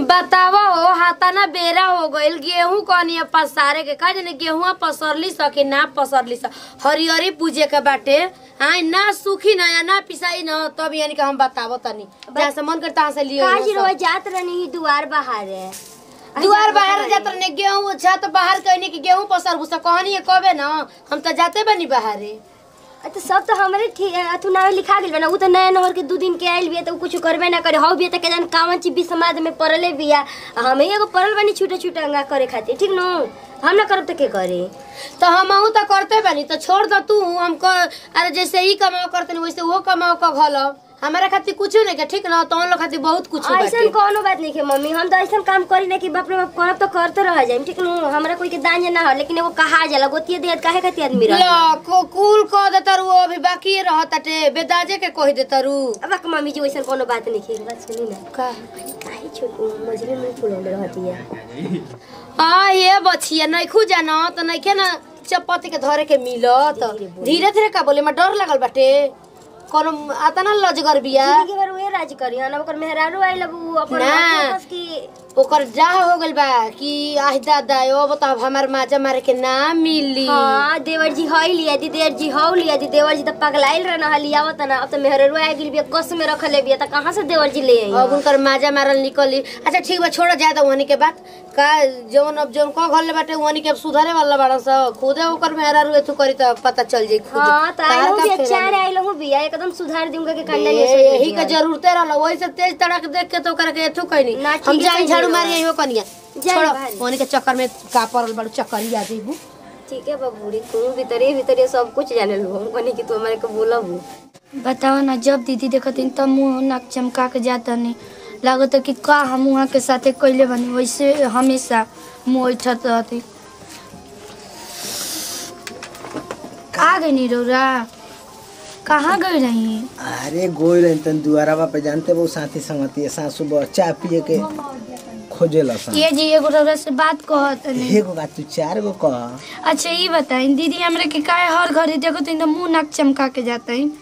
बतावा हो हाथाना बेरा हो गइल गेहूं कनी पसारे के का जाने गेहुआ पसरली स कि ना पसरली स हरियरी पूजे के बाटे हाँ ना सूखी ना या ना पिसाई ना तब यानी कि हम बतावो तनी जहाँ से मन करता से लियो काज सब। रोज जात रहनी दुआर बाहर है दुआर बाहर जात रहने गेहूं छत बाहर कहनी कि गेहूं पसर भूसा कहनी कबे ना हम तो जाते बनी बाहरे अ तो सब तो हमरे ठीक अथु नाम लिखा गेल बा ना उ तो नया नहर के दू दिन के आइल बिया तो उ कुछ करबे ना करे हौ बिया त के जान कावन चीज भी समाज में पड़ले बिया आ हम एगो पड़ल बानी छोटे छोटे अंगा करे खातिर ठीक नो हम ना करब त के करे तो हम तो करते बनी तो छोड़ दो तू हम कर अरे जैसे ही कमाओ करते वैसे वो कमाओ का घलो हमारा खातिर कुछ नहीं के ठीक ना तो लोग खातिर बहुत कुछ ऐसन कोनो बात नहीं है मम्मी हम तो ऐसन काम करी ना कि बाप रे बाप करब तो करते रह जाए ठीक नो हमरा कोई के दान ना हो लेकिन एगो कहा जाला गोतिये देत काहे खातिर आदमी रह ला को कुल कह देता रू अभी बाकी रहत टे बेदाजे के कह देता रू अब का मम्मी जी वैसन कोनो बात नहीं है बात सुनी ना का काहे छोट मजरे में फुलौले रहती है हाँ ये बछिया नहीं खू जाना तो नहीं के ना चपत्ती के धरे के मिलत धीरे धीरे का बोले मैं डर लगल बाटे कोनो आता ना लजगर बिया जिंदगी भर उहे राज करी हन ओकर मेहरारू आइल अब उ अपन ना। आपस की ओकर जा हो गइल बा कि आह दादा ओ बताओ हमार माजा मारे के ना मिली हाँ देवर जी हई लिया दी देवर जी हौ लिया दी देवर जी तो पगलाइल रहना हली आवत ना अब तो मेहरारू आ गेल बिया कस में रखले बिया त कहां से देवर जी ले आई अब उनकर माजा मारल निकली अच्छा ठीक बा छोड़ जाए तो वहनी के बात का जौन अब जौन को घर ले बाटे वहनी के अब सुधारे वाला बाड़ा सा खुदे ओकर मेहरा रुए तू करी तो पता चल जाई खुद हाँ तो तार आइलो का बिया फेरा चार आइलो हूं बिया एकदम सुधार दूंगा के कंडा ए, नहीं यही का जरूरते रहल वही से तेज तड़क देख के तो ओकरा के एथु कहनी ना, ठीक हम है, जाई सही झाड़ू है। मारी आइयो कनिया जाई छोड़ भाई। वहनी के चक्कर में का पड़ल बड़ चक्कर ही आ जाइबू ठीक है बबूरी तू भीतरे भीतरे सब कुछ जाने लो कनी कि तू हमारे को बोलब बताओ ना जब दीदी देखती तब मुँह नाक चमका के जाता नहीं लागत कि का हम वहाँ के साथे कैले बनी वैसे हमेशा मुँह उठत रहती आ गई नी रौरा कहाँ गई रही अरे गोई रही तन दुआरा पे जानते वो साथी संगती सा सुबह चाय पिए के खोजे लसन ये जी एगो रौरा से बात कहत नहीं एगो का तू चार गो कह अच्छा ये बताई दीदी हमरा के काहे हर घड़ी देखो तो मुँह नाक चमका के जाता है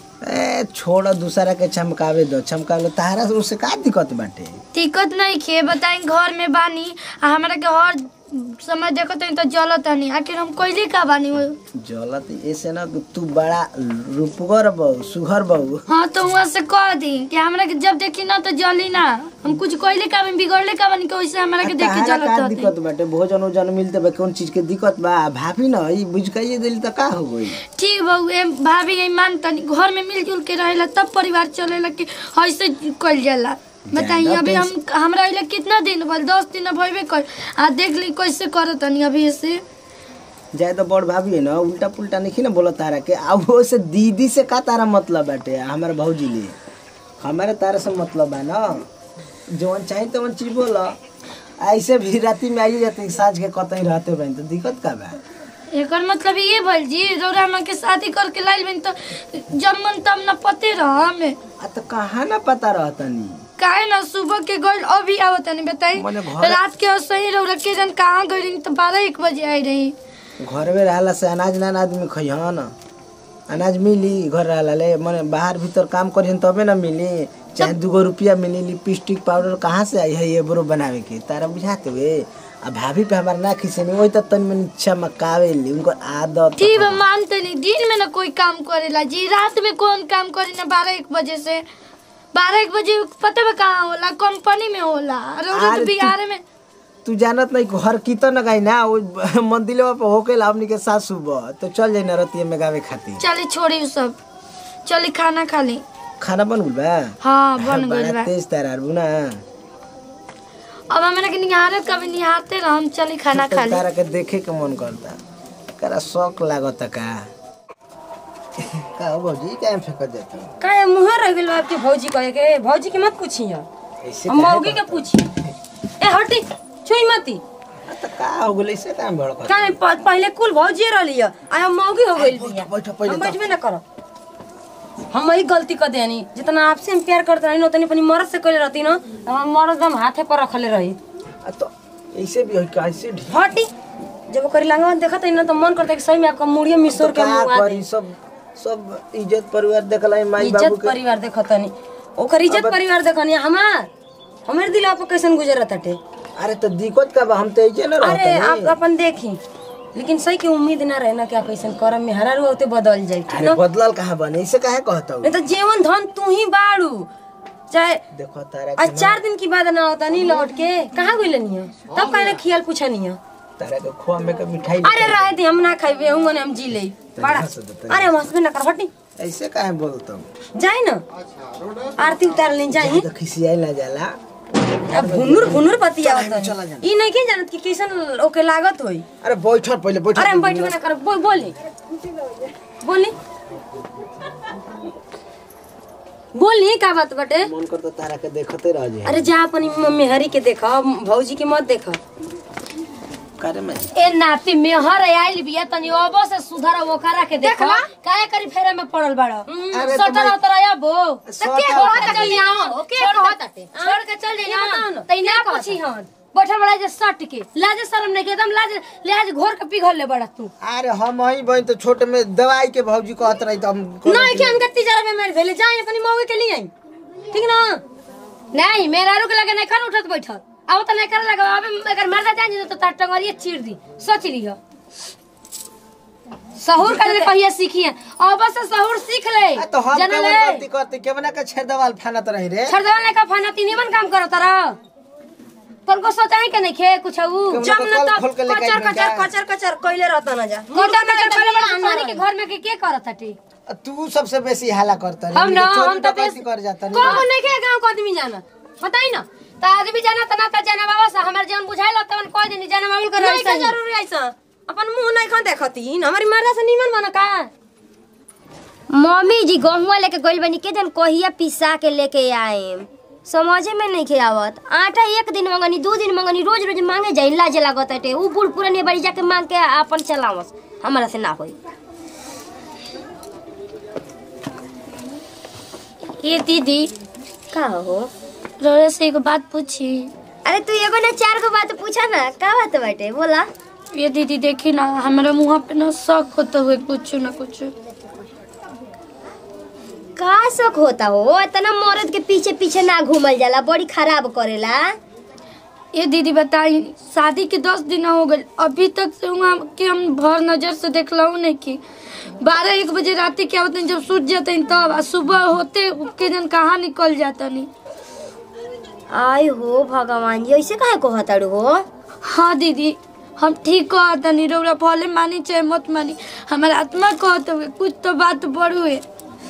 ए छोड़ दूसरा के चमकावे दो चमकावे तारा से उससे का दिक्कत बाटे दिक्कत नहीं खे बताई घर में बानी आ हमरा के हर समय देखो तो जलत नहीं आखिर हम कैले का बानी हो जलत ऐसे ना कि तू बड़ा रूपगर बहु सुघर बहु हाँ तो वहाँ से कह दी कि हमरा के जब देखी ना तो जली ना हम कुछ कैले का बानी बिगड़ले का बानी कि वैसे हमरा के देख के तारा जलत का रहते दिक्कत बाटे भोजन ओजन मिलते बा कौन चीज के दिक्कत बा भाभी ना ई बुझ के दिल त का हो गई ठीक बहू ए भाभी ये मानतनी घर में मिलजुल के रहेला तब परिवार चलेला कि ऐसे कल जाला बताइए ज्यादा अभी हम हमरा अइला कितना दिन भल दस दिन भइबे कर आ देख ली कैसे करत तनी अभी से जाए तो बड़ भाभी है ना उल्टा पुल्टा नहीं ना बोला तारा के आ वो से दीदी से का तारा मतलब बाटे हमारे भौजी ले हमारे तारा से मतलब बा ना जवन चाही तवन चीज बोला ऐसे भी राती में आई जाते साँझ के कतई रहते बहन तो दिक्कत का बा एकर मतलब ये भइल जी रौरा हमरा के शादी करके लाइल बनी तो जब मन तब न पते रह हमें आ तो कहाँ ना पता रहता नी काहे ना सुबह के गइल अभी आवत नहीं बताई मने घर- रात के सही रौरा के जन कहाँ गई रही तो बारह एक बजे आई रही घर में रहला से अनाज ना आदमी खइहन अनाज मिली घर रहला ले मने बाहर भीतर काम करिहन तबे ना मिली चाहे दूगो रुपया मिली लिपस्टिक पाउडर कहाँ से आई है ये बरो बनावे के तारा बुझाते हुए आ भाभी पे हमार ना खिसेनी वही तक तनी मनी चमकावे ली उनको आदत ठीक बा मानते नहीं दिन में ना कोई काम करेला जी रात में कौन काम करे ना बारह एक बजे से बारह एक बजे पता बा कहाँ होला कंपनी में होला रौरा अरे तो तू- बिहार में तू जानत नहीं घर कीर्तन न गाई ना वो मंदिर पे होके ला हमनी के साथ सुबह तो चल जाई ना रतिया में गावे खातिर चली छोड़ी उ सब चली खाना खा ली खाना बन गइल बा हाँ बन गइल बड़ा बा तेज तारा ना अब हमरा के निहारत कभी निहारते रह हम चली खाना खा ली तारा के देखे के मन करता करा शौक लागत का का हो भौजी क्या फेंक देता काहे मुँह रह गेल आपके भौजी कहे के भौजी के मत पूछिए ऐसे हम काहे मौगी के पूछिए ए हटी छुई मती त का हो गेल ऐसे काम भड़क काहे प- पहले कुल भौजी रहली है आ हम मौगी हो गइल बिया बैठ पहिले हम त। बैठबे ना करो हम ही गलती कर देनी जितना आपसे हम प्यार करते रही उतनी अपनी मर्द से कइले रहती ना तो हम मर्द हम हाथे पर रखले रही आ तो ऐसे भी हो कैसे ढी- हटी जब ओकर लंगवा देखत है ना तो मन करता है कि सही में आपका मुड़िया मिसोर के तो का मुंह आ दे करी सब सब इज्जत परिवार देखला माई बाबू इज्जत के परिवार देखतनी ओकर इज्जत परिवार देखनी हमार हमारे दिला पर कैसन गुजरत हटे अरे तो दिक्कत का बा हम तो ऐसे न अरे रहते आप अपन देखी लेकिन सही के उम्मीद ना रहे ना कि आप ऐसा करम में हरा होते बदल जाए ठीक अरे ना बदलल कहाँ बने इसे काहे कहता हूँ नहीं तो जीवन धन तू ही बाड़ू चाहे देखो तारा आज के चार दिन की बाद ना होता नहीं लौट के कहाँ गई नहीं है तब कहना खियाल पूछा नहीं है तारा के खोआ में के मिठाई अरे रहे दी हम ना खाइबे हम ने हम जी ले बड़ा हंस देता अरे हम हंसबे ना कर हटी ऐसे काहे बोलता हूँ जाए ना आरती उतार ले जाए तो खिसियाई ना जाला अब भुनुर भुनुर पतिया होता चला है जाना। ई नहीं के जानत कि कैसन ओके लागत होई अरे बैठो पहले बैठो अरे हम बैठबे ना कर बोल बोली बोली बोली का बात बटे मन करता तारा के देखते रह जाए अरे जा अपनी मम्मी हरी के देखा भौजी के मत देखा करे में ए नाती मेहर आइल बिया तनी अबो से सुधर ओकरा के देखो देखला? काहे करी फेरे में पड़ल बाड़ो अरे सटर तुम्हें- उतर आबो सटर के उतर कहत चल जाओ के कहत आते छोड़ के चल ये बताओ जाइए ना, तई ना पूछी हन बैठल बड़ा जे सट के लाज शरम नहीं के एकदम लाज लाज घोर के पिघल ले बड़ा तू अरे हम वही बहन तो छोटे में दवाई के भौजी कहत रही तो हम नहीं के हमके तिजारा में मेरे भेले जाए अपनी मौगी के लिए आई ठीक ना नहीं मेरा रुक लगे नहीं खान उठत बैठल अब तो नहीं कर लगा अब अगर मरदा जान जी तो तार टंगरिए चीर दी सोच लियो सहूर कर कहिए सीखिए अब से सहूर सीख ले आ, तो हम जानले? केवल गलती करते केवना का छेद दवाल फानत रही रे छरदवा ने का फाना तीन काम करो तारा तोर को सोचा है कि नहीं खे कुछ ऊ केवना जब का न कल तब खोल के लेके कचर आइबे कचर का? कचर कचर कइले रहता ना जा मोटा मोटा करे बड़ा अंसानी के घर में के के करत हटी तू सबसे बेसी हाला करता रे हम ना चोरी हम तो डकैती कर जाता रे कौन नहीं के गांव को आदमी जाना बताई ना त आदमी जाना त ना त जाना बाबा से हमर जीवन बुझाइल तवन कोई दिन जाना बाबुल कर नहीं का जरूरी ऐसा अपन मुंह नहीं खा देखती हमारी मर्दा से नीमन बना का मम्मी जी गहुआ लेके गइल बनी के जन कहिया पिसा के लेके आए समझे में नहीं आवत आटा एक दिन मंगनी दू दिन मंगनी रोज रोज मांगे जाई लाज लागत हटे उ बूढ़ पुरानी बाड़ी जाके मांग के अपन चलावस हमारा से ना होई ये दीदी का हो रोरे से एगो बात पूछी अरे तू एगो ना चार गो बात पूछा ना का बात बाटे बोला ये दीदी देखी ना हमारा मुँह पे ना शौक होता हुए कुछ ना कुछ का शौक होता हो इतना मर्द के पीछे पीछे ना घूमल जाला बड़ी खराब करेला ये दीदी बताई शादी के दस दिन हो गए अभी तक से वहाँ के हम भर नजर से देखलऊ नहीं की बारह एक बजे रात के आवत जब सूट जाते हैं तब आ सुबह होते के दिन कहाँ निकल जाता नहीं आय हो भगवान जी ऐसे काहे कहताड़ू हो हाँ दीदी हम ठीक कहता नहीं रौरा भले मानी चाहे मत मानी हमारा आत्मा कहते हुए कुछ तो बात बड़ू है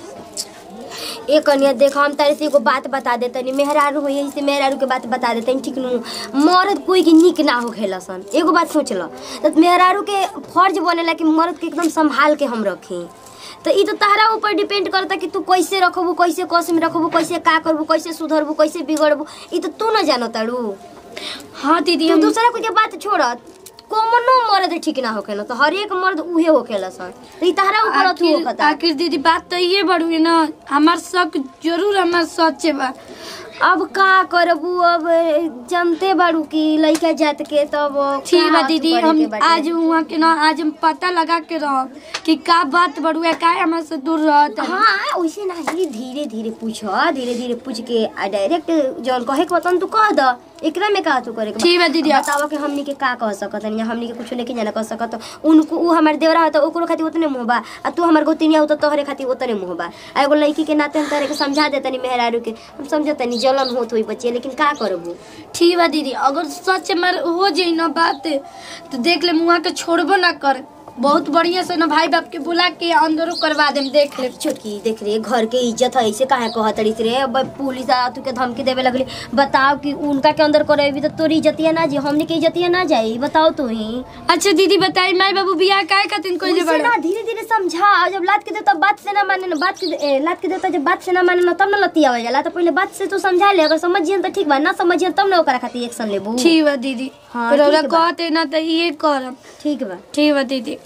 ए कन्या देखो हम तारे से एगो बात बता देतनी मेहरारू हो यही से मेहरारू के बात बता देतनी ठीक नु मर्द कोई के निक ना हो खेला सन एगो बात सोच ल तो मेहरारू के फर्ज बनेला कि मर्द के एकदम संभाल के हम रखी तो ई तो तहरा ऊपर डिपेंड करता कि तू कैसे रखबू कैसे कस में रखबू कैसे का करबू कैसे सुधरबू कैसे बिगड़बू ई तो तू ना जानो ताड़ू हाँ दीदी तू हम दूसरा कोई के बात छोड़त कौनो मर्द ठीक ना होखेला तो हर एक मर्द उहे होखेला सन तो ई तहरा ऊपर अथु आखिर होखता आखिर दीदी बात तो ये बड़ू है ना हमार शक जरूर हमार सच बा अब का करबू अब जमते बाड़ू की लइका जात के तब ठीक का बा अथु दीदी करे हम के बाटे। आज वहाँ के ना आज हम पता लगा के रह कि का बात बड़ू है का हमारे से दूर रहत है हाँ वैसे नहीं धीरे धीरे पूछ धीरे धीरे पूछ के आ डायरेक्ट जौन कहे के बतन तू कह द एकरा में का तू करे के बा? ठीक बा दीदी। बतावा कि हमनी के का कह सकत या हमनी के कुछ नहीं जाना कह सकत उनको उ हमार देवरा होता ओकरो खातिर उतने मुंह बा आ तू हमार गोतिनिया होता तोहरे खातिर उतने मुंह बा आ एगो लड़की के नाते हम तोहरे के समझा देतनी मेहरारू के हम समझतनी जलन होत होई बच्चे लेकिन का करबू ठीक बा दीदी अगर सच हमार हो जाई ना बात तो देख ले मुआ के छोड़बो ना कर बहुत बढ़िया से ना भाई बाप के बुला के अंदरो करवा देम देख ले छोटकी देख रे घर के इज्जत है ऐसे काहे कहतड़ी रे अब पुलिस आ तू के धमकी देवे लगली बताओ कि उनका के अंदर करेबी तो तोरी इज्जतिया ना जी हमने के इज्जतिया ना जाई बताओ तू ही अच्छा दीदी बताई माई बाबू बियाह काहे खातिर कोइले उनसे बड़ा ना धीरे धीरे समझा जब लात के देता बात से ना माने ना बात के ए, लात के देता जब बात से ना माने ना तब ना लतिया जाला तो पहले बात से तू समझा ले अगर समझियन तो ठीक बा ना समझियन तब ना ओकरा खातिर एक्शन लेबू ठीक बा दीदी हाँ, पर ओरा ठीक बा। कहते ना तो ये करम ठीक बा ठीक बा दीदी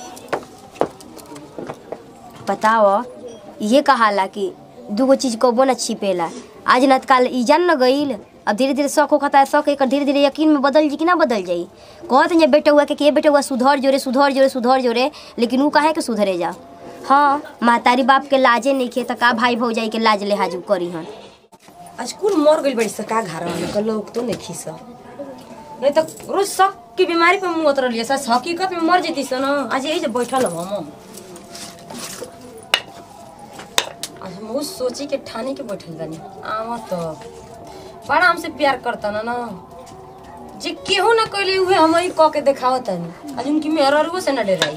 बताओ ये कहाला कि दूगो चीज कबो ना छिपेला आज न काल ई जान न गईल अब धीरे धीरे शौक होता है शौक एकर धीरे धीरे यकीन में बदल जी कि ना बदल जाई कहत जे बेटा हुआ के के बेटा हुआ सुधर जोरे सुधर जोरे सुधर जोरे लेकिन ऊ काहे के सुधरे जा हाँ महतारी बाप के लाजे नहीं खे त का भाई भौजाई के लाज लिहाज ऊ करी हन आज कुल मर गई बड़ी सका घर में कल लोग तो नहीं खीस नहीं तो रोज शक की बीमारी पे मुँह उतर लिया सच हकीकत में मर जेती सन आज यही जब बैठल हम हम आज हम उस सोची के ठाने के बैठल बानी आवा तो बड़ा हमसे प्यार करता ना ना जे केहू ना कैले हुए हम ही कह के देखावत तानी आज उनकी मेहररुओ से ना डराई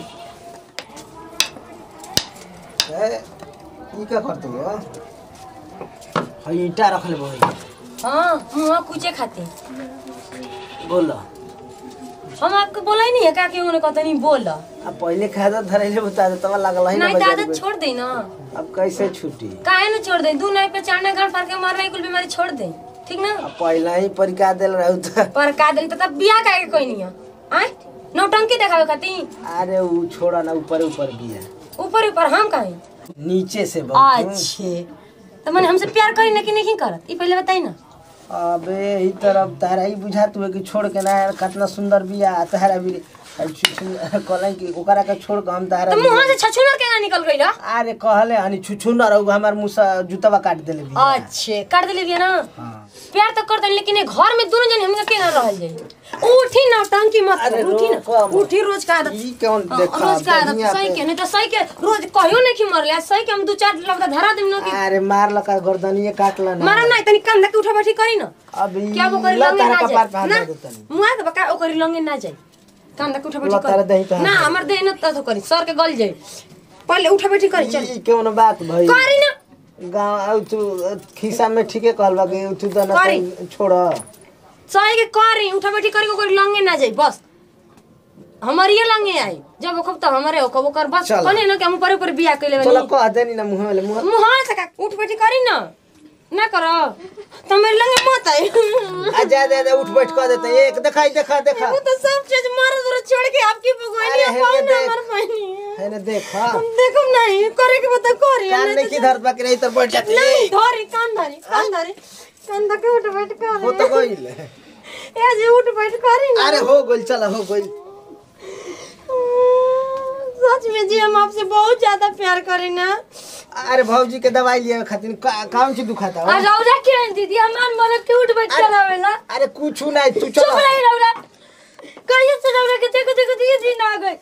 ए, ई का करते हो हई ईटा रख ले भाई हाँ मुँह कुचे खाते बोलो हम आपको बोला ही नहीं है का केहू ने कहता नहीं बोल अब पहले खादा धरैले बता दे तब लागल है ना नहीं तो बाजार आदत में। छोड़ दे ना अब कैसे छुट्टी काहे ना छोड़ दे दू नाई पे चढ़ने गाड़ फाड़ के मारना कुल बीमारी छोड़ दे ठीक ना अब पहले ही परिका देल रहू त पर का दिन तब बियाह काहे के कोई नहीं है आय नौटंकी देखावे खाती अरे ऊ छोड़ा ना ऊपर ऊपर बिया ऊपर ऊपर हम काहे नीचे से बहुत अच्छे तो मैंने हमसे प्यार करी ना कि नहीं करत ई पहले बताई ना अबे ई तरफ तारा ही बुझा तू कि छोड़ के ना कितना सुंदर बिया तारा भी कहले कि ओकरा के छोड़ के हम तारा तो भी- मुंह से छछुनर के ना निकल गई ना अरे कहले हनी छुछु न रहू हमार मुंह से जूतवा काट देले बिया अच्छे काट दिले बिया ना हाँ। प्यार तो कर दे लेकिन ये घर में दोनों जन हमका के ना रहल जाई उठी ना टंकी मत अरे कर, उठी रोको ना मत। उठी रोज का आदत ई कौन हाँ, देखा रोज का आदत बढ़िया सही पे- के नहीं तो सही के रोज कहियो नहीं कि मरले सही के हम दो चार लबदा धरा देम ना कि अरे मार लका गर्दनिए काटला ना मारा नहीं तनी कांधा के उठा बैठी करी ना अब ई क्या वो करी ला लंगे तारा ना कपार पे जाए हाथ ना दे देतनी मुआ के बका ओकरी लंगे ना जाए कांधा के उठा बैठी ला तारा दही पे करी हाथ ना दे। हमर देह न तो करी सर के गल जाए पहले उठा बैठी करी चल ई कौन बात भई करी ना गांव आउ तू खिसा में ठीके कहलबा कि तू तो ना करी। छोड़ सही के करी उठा बैठी करी ओकरी लंगे ना जाए बस हमारी लंगे आई जब ओखब तो हमारे ओखब ओकर बस चल। कने ना कि हम ऊपर ऊपर बियाह कइले चलो बनी कह देनी ना मुंह में मुंह मुंह से का उठ बैठी करी ना ना करो तो मेरे लंगे मत आई आ जा दे दे उठ बैठ कर देते हैं। एक दिखाई देखा देखा वो तो सब चीज मारो जरा छोड़ के आपकी भगवानी अरे पाओ हेने ना देख। मर पानी है ना देखा देखो नहीं करे के बता करी कान नहीं किधर बाकी नहीं तो बैठ जाती नहीं धरी कान धरी कान धरी कान धके उठ बैठ कर हो तो गइल ए जे उठ बैठ करी ना अरे हो गइल चलो हो गइल सच में जी हम आपसे बहुत ज्यादा प्यार करी ना अरे भौजी के दवाई लिए खातिर का- कौन सी दुखाता आ है रौरा के दीदी हमार मरद के उठ बैठ करावेला अरे कुछ नहीं तू चुप चलो रही रौरा कहिए से रौरा के देखो देखो ये दिन आ गए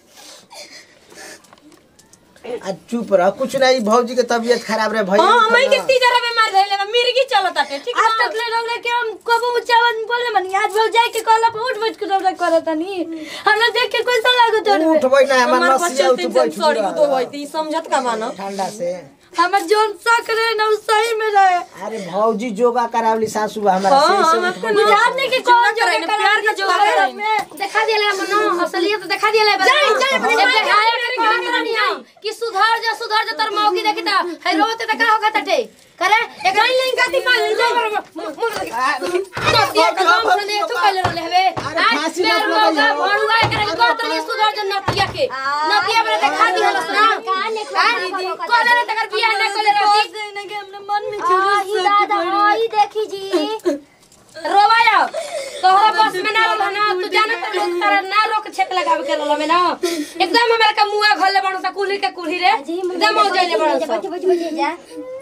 आ चुप रह कुछ नहीं भौजी के तबीयत खराब रहे भैया हां के हमें के ना। तीजरा बीमार धइले बा मिर्गी चलत आटे ठीक आज ना तक ले रौरा के हम कबो चावन बोले मनी आज भौ जाए के कहला पर उठ बैठ के रौरा करत नहीं हमरा देख के कैसा लागत है उठ बैठ ना हमार हमार नसिया बच्चे उठ तीन बैठ सॉरी तो होई थी समझत का मानो ठंडा से हमर जोन शक रहे ना उ सही में रहे अरे भौजी योगा करावली सासू हमारा हाँ, से- से हम उठ आपको बैठ। ना- बुझात नहीं कि कौन जो करे ना, प्यार का जो करे। देखा दिया हम नो असलियत देखा दिया जाए, जाए, अपने जब माई के देखाया हाथ करे में काम काम नहीं आई कि सुधार जा सुधार जा तर मौकी देखी ता है रोते त का होगा तटे करे एक लाइन लाइन गाती मार ले जाए नतिया का काम सुने तो कल रहले हवे अरे फांसी मेर मत मौका लगाइयो। भणुआ करे कहत रही सुधार जा नतिया के नतिया बरे देखा दी हलस ना का ने दीदी कल रे तकर बियाह ना कले रहती देने के हमने मन में आई दादा आई देखी जी रोवाया तोहरा बस में ना रहल ना तू जाना त लोग तारा ना रोक छेक लगावे के रहल में ना एकदम हमरा का मुआ घले बणो सा कुली के कुली रे एकदम हो जाइले बणो सा बैठ बैठ बैठ जा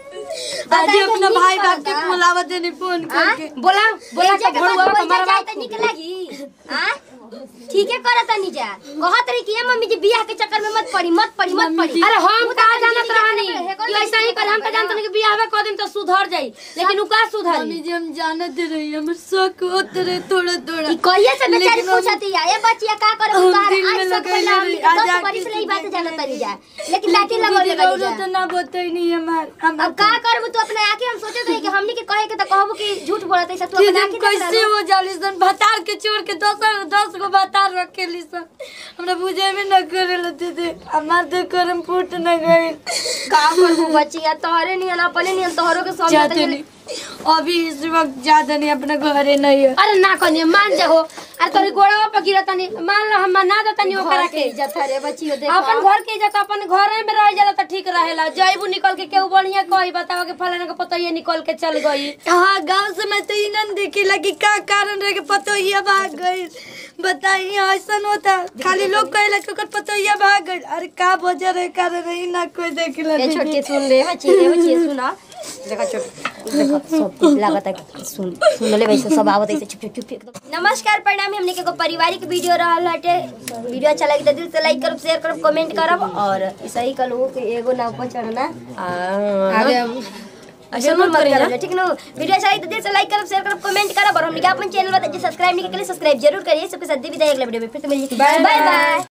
आज अपना भाई बाप के बुलावा देने फोन करके बोला बोला जा के भणुआ के हमारा जाए बाप त निक लागी हां ठीके करत नहीं जा कहत रही कि ए मम्मी जी बियाह के चक्कर में मत पड़ी मत पड़ी मत पड़ी अरे हम उ का त जानत रहनी हे कर कि ऐसा ही कर हम त जानत नहीं कि बियाह कर दिन तो सुधर जाई लेकिन उ का सुधरी मम्मी जी हम जानत रही हमर शक होत रहे थोड़ा थोड़ा ई कहिए से बेचारी लेकिन हम- पूछती है ए बच्चिया का करे हम उतार दिल में आज सब लगाइले पहला हम रही, दस आज आके बरिस रही बात सीधे जानत करे। नहीं जा लेकिन लाठी लगौले दीदी बनी रौरा जा तो ना बताई नहीं हमार हम अब का करबू तू अपने आके हम सोचत रही कि हमनी के कहे के त कहबू कि झूठ बोलत है तू कि अपने दिन आके कैसे हो जाली सन भतार के छोड़ के दस दस गो भतार रखे ली सन हमरा बुझे में न करे लते थे हमार तो करम फूट न गई का करबू बच्चिया तोहरे नहीं ना अपने नहीं तोहरो के समझ जाते नहीं अभी इस वक्त ज्यादा नहीं अपना घरे नहीं है अरे ना कनी मान जाओ अरे तोरी गोड़वा पर गिरत नहीं मान लो हम ना देता नहीं ओकरा के इज्जत रे बच्चियो देख अपन घर के इज्जत अपन घरे में रह जाला त ठीक रहेला जइबू निकल के केहू बढ़िया कही बताओ कि फलाना के पता ये निकल के चल गई हाँ गांव से मैं तो इनन देखी लगी का कारण रहे के पतोहिया भाग गई बताई ऐसा होता खाली लोग कहला कि ओकर पतोहिया भाग गई अरे का वजह रहे कारण रही ना कोई देखला ए छोटके सुन ले बच्ची रे बच्ची सुना देखा छोट देखो सब कुछ लागत है कि सुन सुनले वैसे सब आवत ऐसे चुप चुप चुप एकदम नमस्कार प्रणाम हमने के एगो पारिवारिक वीडियो रहल हटे वीडियो अच्छा लगी तो दिल से लाइक करब शेयर करब कमेंट करब और सही कहलू कि एगो नाव पर चढ़ना आगे ऐसे मत मत करिए करब ठीक नो वीडियो अच्छा लगी तो दिल से लाइक करब शेयर करब कमेंट करब और हमने के अपन चैनल बता सब्सक्राइब नहीं के लिए सब्सक्राइब जरूर करिए सबके साथ दी विदाई अगले वीडियो में फिर से मिलिए बाय बाय